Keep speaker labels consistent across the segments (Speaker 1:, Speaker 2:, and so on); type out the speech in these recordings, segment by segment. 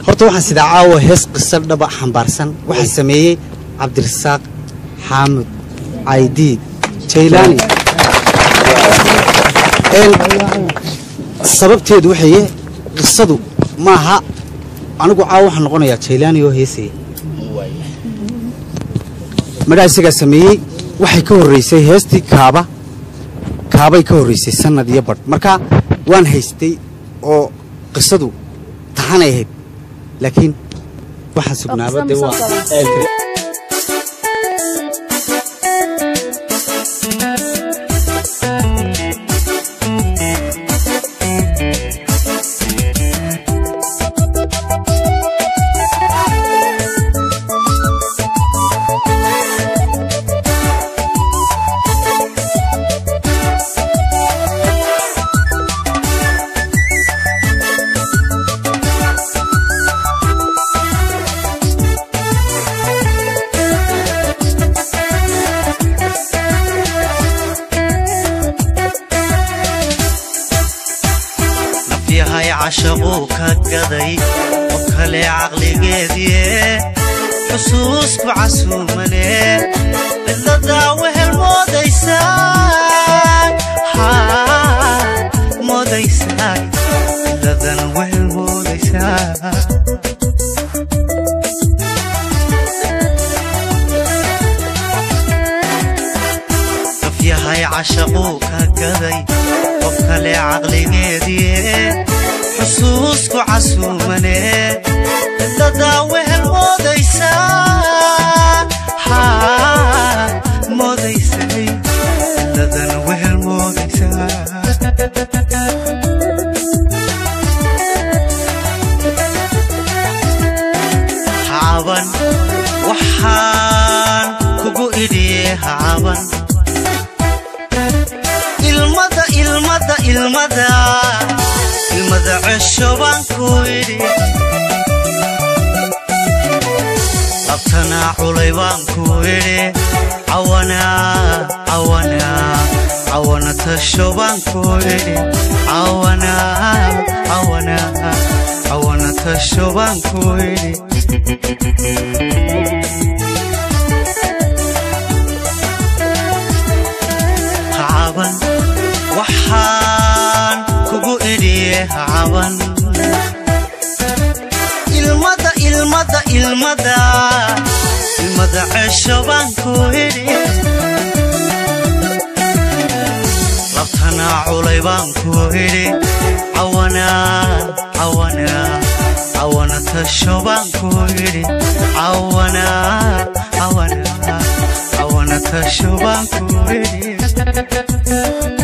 Speaker 1: horta waxaan sidaa caawa hees qiso dhaba xambaarsan waxaa sameeyey cabdirasaaq xaamud caydiid jaylaani Een, sababteedu waxaye qisadu maaha anigu caawa waxaan noqonayaa jaylaani oo heesaya madhaa isagaa sameeyey waxay ka horraysay heestii kaaba kaabay ka horraysay sannad iyo badh marka waan haystay oo qisadu taxanay ahayd laakiin waxaan sugnaaba dee waa
Speaker 2: nafyahay cashaquu ka gaday qof kale caqligeediie xusuusku casuumane cidladaa wehel moodaysaa haa, moodaysaa cidladan wehel moodaysaa nafyahay cashaquu ka gaday qof kale caqligeediie xusuusku casuumane cidladaa wehel moodaysaa haa, moodaysay cidladan wehel moodaysaa hacaban waxaan kugu idhiye hacaban ilmada ilmada ilmada ilmada cesho baan ku idhi labtanaa culay baan ku idhi cawana cawana cawana tasho baan ku idhi cawana cawana cawana tasho baan ku idhi hacaban waxaan kugu idhiye hacaban ilmada ilmada ilmada ilmada cesho baan ku idhi labtanaa culay baan ku idhi cawana cawana cawana tasho baan ku idhi cawana cawana cawana tasho baan ku idhi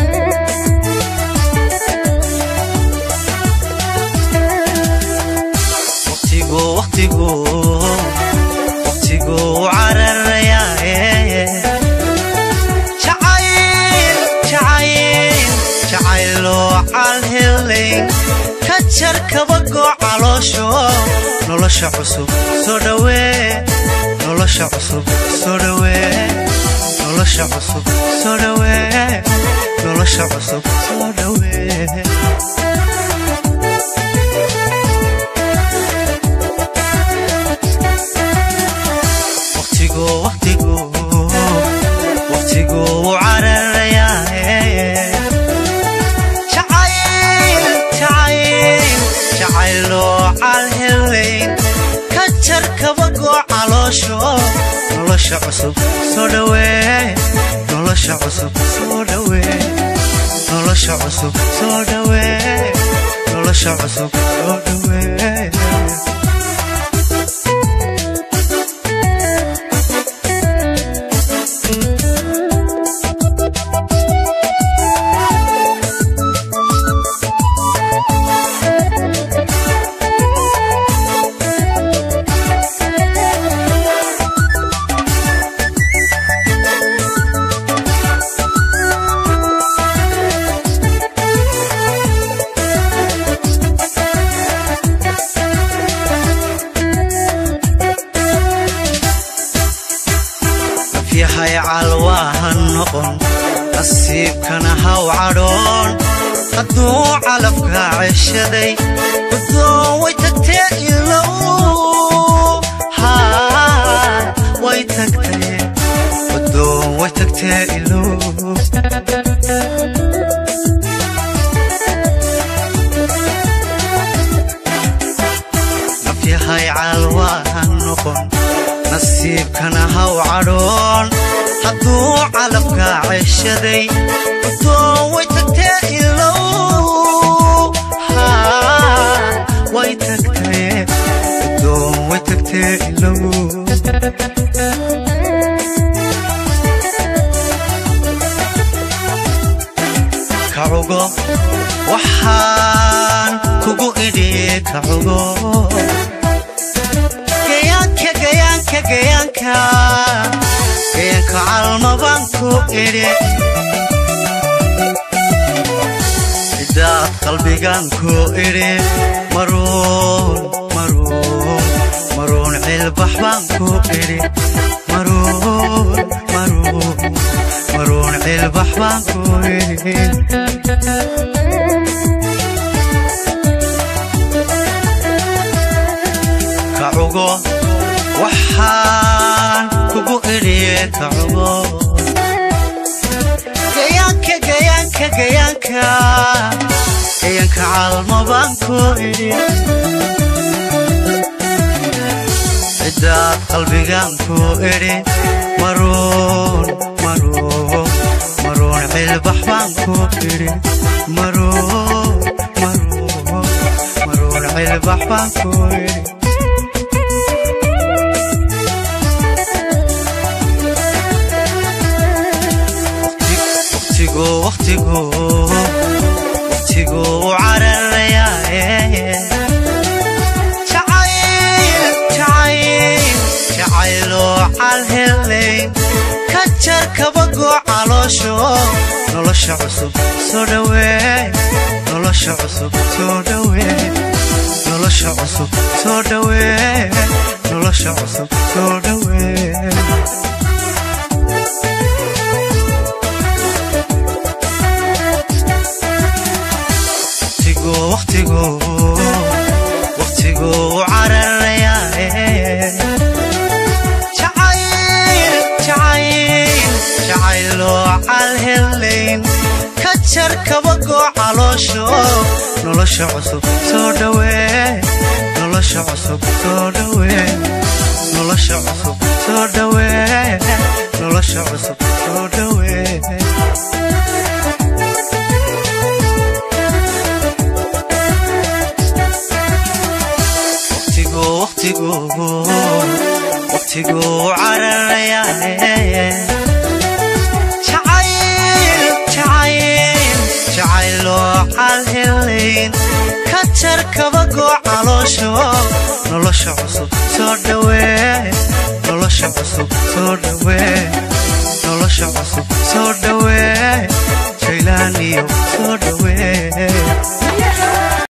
Speaker 2: waqtigu waqtigu waqtigu cararayaaye jacayl jacayl jacayloo calhelayn ka jar kabagoo caloosho nolosha cusub soo dhawee nolosha cusub soo dhawee nolosha cusub soo dhawee nolosha cusub soo dhawee waqtigu waqtigu waqtigu cararayaaye jacayl jacayl jacayloo calhelayn ka jar kabagoo caloosho nolosha cusub soo dhawee nolosha cusub soo dhawee nolosha cusub soo dhawee nolosha cusub soo dhawee yahay calwaaha noqon nasiibkana haw cadhoon hadduu calafka ceshaday guddoon way tagtee ilow tagtee ilow nafyahay caalwaahan noqon nasiibkana haw cadhoon hadduu calabkaa ceshaday udoo way tagtee ilow Haa, way tagtee udoo way tagtee ilow kacugo waxaan kugu idhi kacugo gayaanka gayaanka gayaanka gayaanka calma baan ku idhi cidaad qalbigan ku idhi maruun maruun maruun cilbax baan ku idhi maruun maruun maruun cilbax baan ku idhi kacugo waxaan kugu idhiye kacugo gayaanka gayaanka gayaanka gayaanka calma baan ku idhi cidaad qalbigan ku idhi maruun maruun maruun cilbax baan ku idhi maruun maruun maruun cilbax baan ku idhi waqtigu waqtigu waqtigu u cararayaaye jacayl jacayl jacayloo calhelayn ka jar kabagoo caloosho nolosha cusub soo dhawee nolosha cusub soo dhawee nolosha cusub soo dhawee nolosha cusub soo dhawee waqtigu waqtigu waqtigu u cararayaaye jacayl jacayl jacayloo calhelayn ka jar kabagoo caloosho nolosha cusub soo dhawee nolosha cusub soo dhawee nolosha cusub soo dhawee nolosha cusub soo dhawee waqtigu waqtigu waqtigu cararayaaye jacayl jacayl jacayloo calhelayn ka jar kabagoo caloosho nolosha cusub soo dhawee nolosha cusub soo dhawee